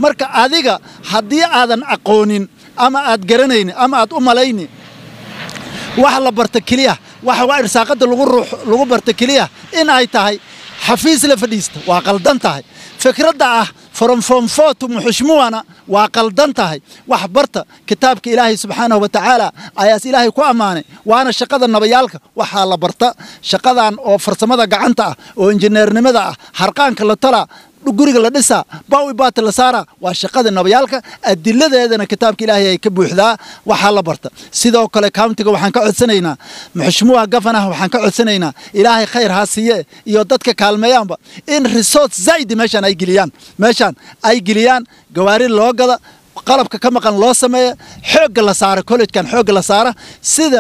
marka adiga haddii aadan aqoonin ama aad garanaynin ama aad u malaynin wax la barta keliya waxa waa irsaaqada lagu ruux lagu barta keliya in ay tahay xafiis la fadhiista waa qaldan tahay fikradda ah foromfomfotu muxushmuwana waa qaldan tahay wax barta kitaabka ilaahay subxaanahu wa tacaala ayaas ilaahay ku ammaanay waana shaqada nabayaalka waxaa la barta shaqadan oo farsamada gacanta ah oo injineernimada ah harqaanka la talaa guriga la dhisaa bawi baata la saaraa waa shaqada nabayaalka adiladeedana kitaabka ilaahay ay ka buuxdaa waxaa la barta sidoo kale countiga waxaan ka codsanaynaa muxushmuha gafanaha waxaan ka codsanaynaa ilaahay khayr ha siiye iyo dadka kaalmeeyaanba in resort zaidi meeshaan ay geliyaan meeshaan ay geliyaan gawaari loo gada qalabka ka maqan loo sameeya xoogga la saara collegekan xoogga la saara sida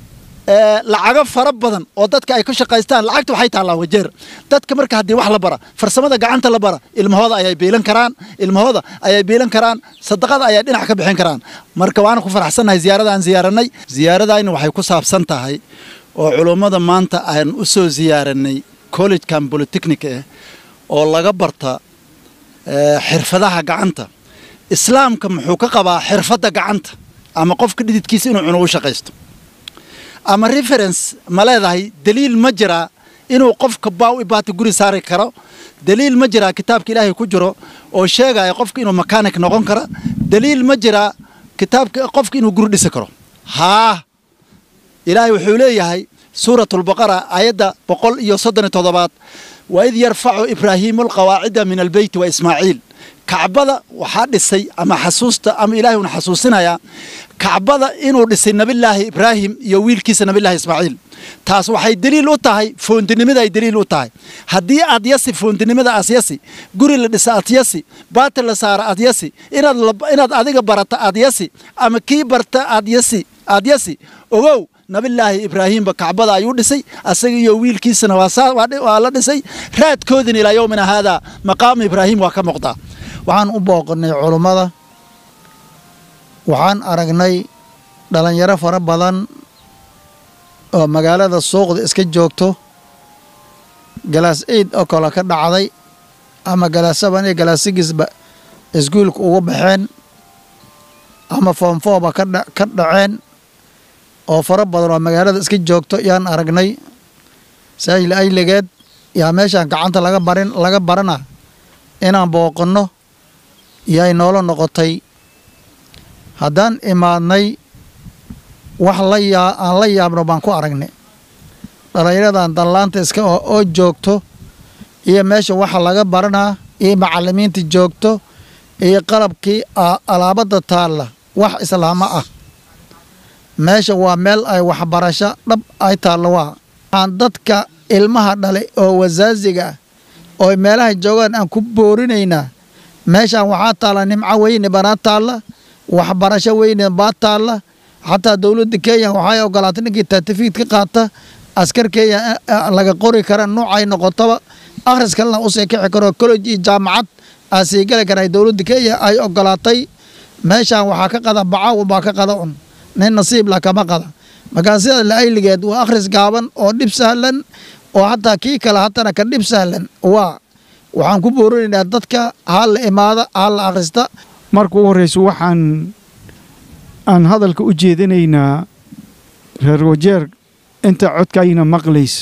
lacago fara badan oo dadka ay ku shaqaystaan lacagta waxay taallaa wajeer dadka marka haddii wax la bara farsamada gacanta la bara ilmahooda ayay biilan karaan ilmahooda ayay biilan karaan sadaqada ayay dhinac ka bixin karaan marka waana ku faraxsannahay ziyaaradaan ziyaaranay ziyaaradayna waxay ku saabsan tahay oo culummada maanta aan u soo ziyaaranay collegekan bolitechnic eh oo laga barta xirfadaha gacanta islaamka muxuu ka qabaa xirfadda gacanta ama qofka dhididkiisa inuu cuno u shaqaysto ama reference ma leedahay daliil ma jiraa inuu qofka baaw ibaata guri saari karo daliil ma jiraa kitaabka ilaahay ku jiro oo sheegaya qofka inuu mechanic noqon kara daliil ma jiraa kitaabka qofka inuu guri dhisi karo haa ilaahay wuxuu leeyahay suuratulbaqara aayadda boqol iyo soddon iyo toddobaad waid yarfacu ibraahiimu alqawaacida min albeyti wa ismaaciil kacbada waxaa dhisay ama xasuusta ama ilaahay una xasuusinayaa kacbada inuu dhisay nabilaahi ibraahim iyo wiilkiisa nabilaahi ismaaciil taas waxay daliil u tahay foondinimada ay daliil u tahay haddii aad yasi foondinimada aad yasi guri la dhisa aad yasi baati la saara aad yasi inaad inaad adiga barata aad yasi ama kii barta aad yasi aad yasi ogow nabilaahi ibraahiimba kacbada ayuu dhisay asaga iyo wiilkiisana waa la dhisay raadkoodina ilaa yowmina haadaa maqaamu ibraahim waa ka muuqdaa waxaan u booqannay culummada waxaan aragnay dhallinyaro fara badan oo magaalada suuqda iska joogto galaas eid oo kale ka dhacday ama galaas saban iyo galaas sigisba iskuulka uga baxeen ama foomfooba ka dhaceen oo fara badan oo magaalada iska joogto yaan aragnay saajil ayligeed yaa meeshaan gacanta laga barin laga barana inaan booqanno yay noola noqotay haddaan imaadnay wax la yaa aan la yaabno baan ku aragnay dhallinyaradan dallaanta iska oo oo joogto iyo meesha waxa laga baranaa iyo macallimiinta joogto iyo qalabkii alaabadda taalla wax islaamo ah meesha waa meel ay waxbarasho dhab ay taallo waa aan dadka ilmaha dhalay oo wasaasiga ah oo meelaha joogaan aan ku boorinaynaa meeshaan waxaa taalla nimco weyne banaa taalla waxbarasho weyne baa taalla xataa dowladda kenya waxay ogolaatay ninkii taatifiid ka qaata askar kenya laga qori kara nuucay noqotaba akhris kalena usii kici karo college iyo jaamacad aa sii geli karaa dowladda kenya ay ogolaatay meeshaan waxaa ka qada bacaw baa ka qada un nin nasiib la kama qada markaa sida laayligeed waa akhris gaaban oo dhib sahlan oo hataa kii kale hatana ka dhib sahlan waa waxaan ku boorinaynaa dadka hal la imaada hal la akhrista marka u horreyso waxaan aan hadalka u jeedinaynaa reer wajeer inta codkayna maqlaysa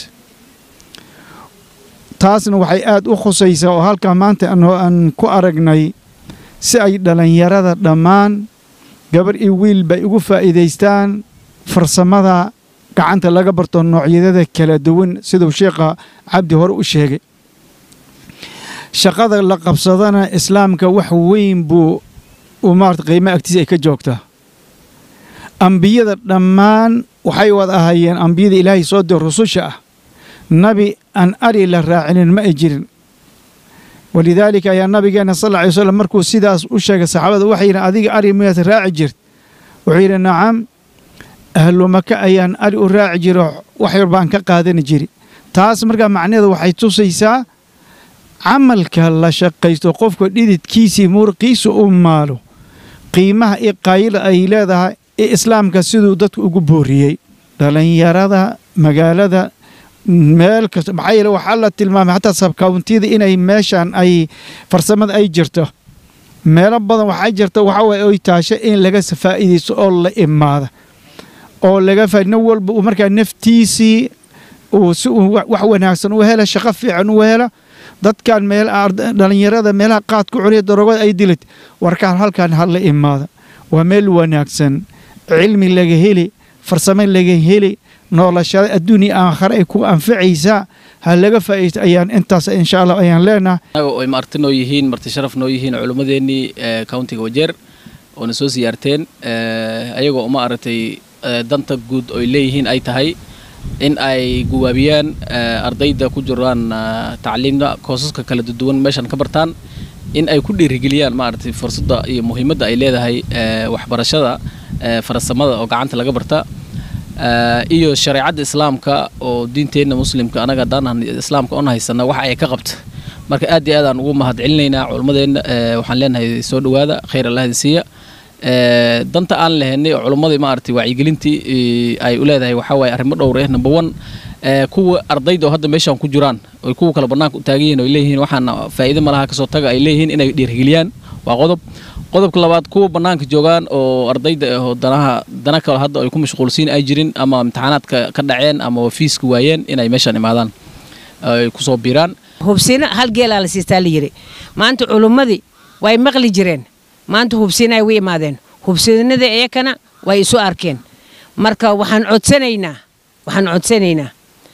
taasna waxay aad u khusaysaa oo halkaa maanta aan ku aragnay si ay dhallinyarada dhammaan gabar iyo wiilba ay ugu faa'iidaystaan farsamada gacanta laga barto noocyadada kala duwan siduu sheekha cabdi hore u sheegay shaqada la qabsadana islaamka wax weyn buu maarata qiimo agtiisa ay ka joogtaa ambiyada dhammaan waxay wada ahaayeen ambiyada ilaahay soo dir rususha ah nabi aan ari la raacinin ma ay jirin walidaalika ayaa nabigeenna sal lla alay slam markuu sidaas u sheegay saxaabada waxay yidhi adiga ari miyaad raaci jirt wuxuu yidhi nacam ahlu maka ayaan ari u raaci jiro wax yar baan ka qaadani jiri taas markaa macnaheedu waxay tusaysaa camalka la shaqaysto qofka dhididkiisii muruqiisa u maalo qiimaha iyo qaayila ay leedahay ee islaamka siduu dadku ugu booriyey dhallinyarada magaalada meel kasta maxaa yeele waxaa la tilmaamay xataa sabkawntiyada inay meeshaan ay farsamada ay jirto meelo badan waxaa jirta waxa waye oy taasho in laga faa'iidaysto oo la imaada oo laga faa nin walba uu markaa naftiisii uu si uu wax wanaagsan u hela shaqo fiican u hela dadkan meel dhalinyarada meelaha qaadku cuniya darogada ay dilid warkaan halkan ha la imaada waa meel wanaagsan cilmi laga heli farsamo laga heli noolashada adduunya aakhare ay ku anfacaysaa ha laga faa'iidaysto ayaan intaas insha allah ayaan leenahay anaga ay marti noo yihiin marti sharaf noo yihiin culimmadeennii countiga wajeer oona soo siyaarteen ayagoo uma aragtay danta guud oy leeyihiin ay tahay in ay guwaabiyaan ardayda ku jiraan tacliimda koosaska kala duwan meeshan ka bartaan in ay ku dhiirigeliyaan maaragtay fursadda iyo muhiimadda ay leedahay waxbarashada farsamada oo gacanta laga barta iyo shareecadda islaamka oo diinteenna muslimka anaga haddaan islaamka on haysana waxa ay ka qabta marka aad iyo aadaan ugu mahad celinaynaa culimmadeenna waxaan leenahay soo dhowaada khayr allah siiya danta aan lehenay oo culummadii maaragtay wacyigelintii ay u leedahay waxaa waaye arrimo dhowr eh number one kuwa ardayda oo hadda meeshaan ku jiraan oy kuwa kale bannaanka u taagan yihin oy leeyihiin waxaana faa'iido malaha kasoo taga ay leeyihiin inay dhiirgeliyaan waa qodob qodobka labaad kuwa bannaanka joogaan oo ardayda ahoo danaha dana kale hadda ay ku mashquulsiin ay jirin ama imtixaanaadka ka dhaceen ama fiiska waayeen inay meeshaan imaadaan ay kusoo biiraan hubsina hal geelaa la siistaa la yidhi maanta culummadii way maqli jireen maanta hubsina ay u imaadeen hubsinadii iyakana way isu arkeen marka waxaan codsanaynaa waxaan codsanaynaa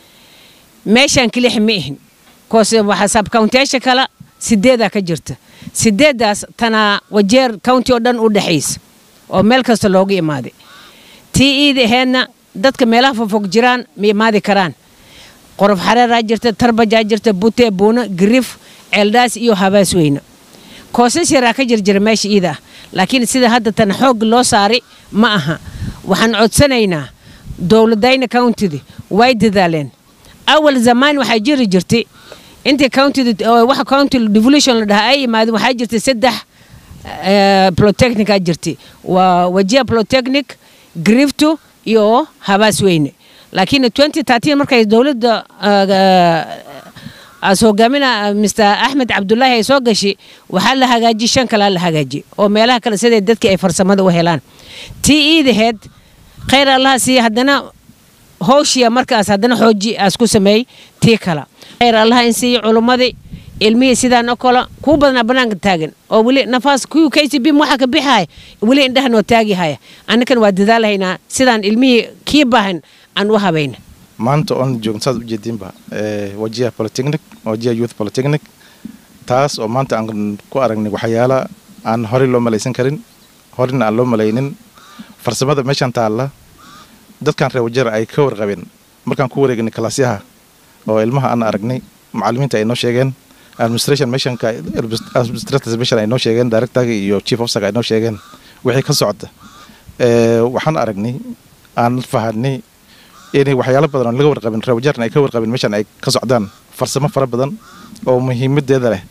meeshaan kilix ma ihin koose waxaa sabkawntiyaasha kale sideedaa ka jirta sideeddaas tanaa wajeer county oo dhan u dhexaysa oo meel kasta loogu imaaday tii iida aheedna dadka meelaha fofog jiraan ma imaadi karaan qorof xareeraa jirta tarbajaa jirta bute buuno girif ceeldhaas iyo habaas weyne koosas yaraa ka jirjira meesha iida ah laakiin sida hadda tan xoog loo saari ma aha waxaan codsanaynaa dowladayna countida way dadaaleen awal zamaan waxaa jiri jirtay intii countida waxa county devolution la dhahaa ay yimaadeen waxaa jirtay saddex protechnic aa jirtay waa wajia protechnic grifto iyo habaas weyne laakiin 2013 markay dowladda as hogaamina mr axmed cabdulaahi ay soo gashay waxaa la hagaajiyey shan kalaa la hagaajiyey oo meelaha kale siday dadkii ay farsamada u helaan tii iidaheed khayr allaha siiya haddana howshiya markaas haddana xooji aas ku sameeyey tii kala khayr allaha in siiya culummadii ilmihii sidaan oo kale kuu badanaa bannaanka taagan oo weli nafaas kuwii k c b waxaa ka bixihaya weli indhahan oo taagihaya annakan waa dadaalahaynaa sidaan ilmihii kii baahan aan u habayna maanta oon joogno saad ujeediinba wajiha polytechnic wajiha youth polytechnic taas oo maanta aan ku aragnay waxyaala aan horey loo malaysan karin horeyna aan loo malaynin farsamada meeshaan taalla dadkan reer wajeer ay ka warqabeen markaan ku wareegnay kalaasyaha oo ilmaha aan aragnay macallimiinta ay noo sheegeen administration meeshanka administrators meeshan ay noo sheegeen directorga iyo chief officerka ay noo sheegeen wixii ka socda waxaan aragnay aan fahanay inay waxyaalo badan oo laga warqabin reer wajeerna ay ka warqabin meeshan ay ka socdaan farsamo fara badan oo muhiimadeeda leh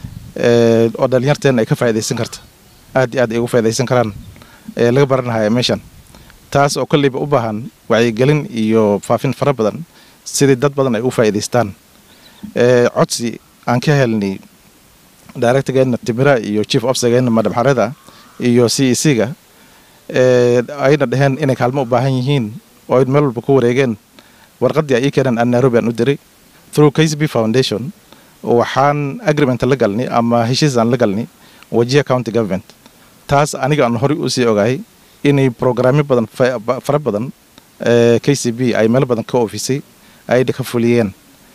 oo dhalinyarteena ay ka faa'idaysan karta aad iyo aad ay uga faa'idaysan karaan ee laga baranahaya meeshan taas oo kolleyba u baahan wacyigelin iyo faafin fara badan sidii dad badan ay u faa'idaystaan codsi aan ka helnay directorgeena timira iyo chief officergeena madam xareda iyo c e c ga ayna dhaheen inay kaalmo u baahan yihiin oo ay meel walba ku wareegeen warqaddii ay ii keeneen aan nairobi aan u diray through k c b foundation waxaan agreement la galnay ama heshiis aan la galnay wajiha county government taas aniga aan horey usii ogahay inay programyo badan fara badan k c b ay meel badan ka ofisay ay ka fuliyeen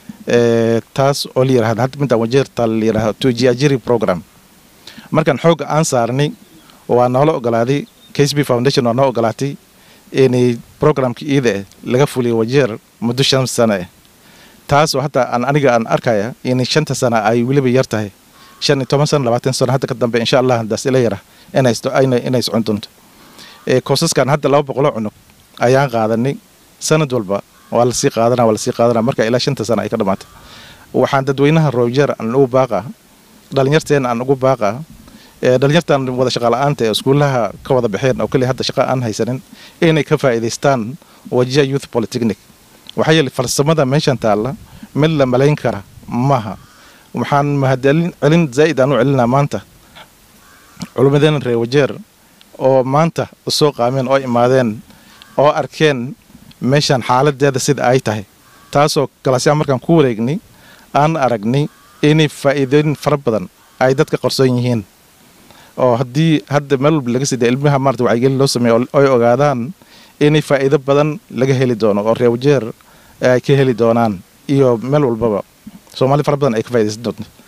taas oo la yirahda hadda midaan wajeerta la yirahda tujiajiri program markaan xoogga aan saarnay waa noola ogolaaday k c b foundation waa noo ogolaatay inay programka iida eh laga fuliyo wajeer muddo shan sano eh taas oo hataa aan aniga aan arkaya inay shanta sana ay weliba yar tahay shan iyo toban sano labaatan sano hadda ka dambe insha allah daas ila yara inay socon doonto koosaskan hadda laba boqoloo cunug ayaan qaadanay sanad walba waa lasii qaadana waa lasii qaadana marka ilaa shanta sana ay ka dhamaata waxaan dadweynaha rojeer aan ugu baaqa dhalinyarteena aan ugu baaqa dhalinyartan wada shaqala-aanta ee iskuulaha ka wada baxeen oo keliya hadda shaqa aan haysanin inay ka faa'iidaystaan wajiha youth polytechnic waxaa yeelay farsamada meeshan taalla mid la malayn kara maaha waxaan mahadcelin celin zaa'id aan u celinaa maanta culummadeena reer wajeer oo maanta soo qaameen oo imaadeen oo arkeen meeshan xaaladeeda sida ay tahay taasoo galaasyaa markaan ku wareegnay aan aragnay inay faa'iidooyin fara badan ay dadka qarsoon yihiin oo haddii hadda meel walba laga sida ilmaha maarata wacyigelin loo sameeyo oy ogaadaan inay faa'iido badan laga heli doono oo reer wajeer ay ka heli doonaan iyo meel walbaba soomaali fara badan ay ka faaidaysan doonto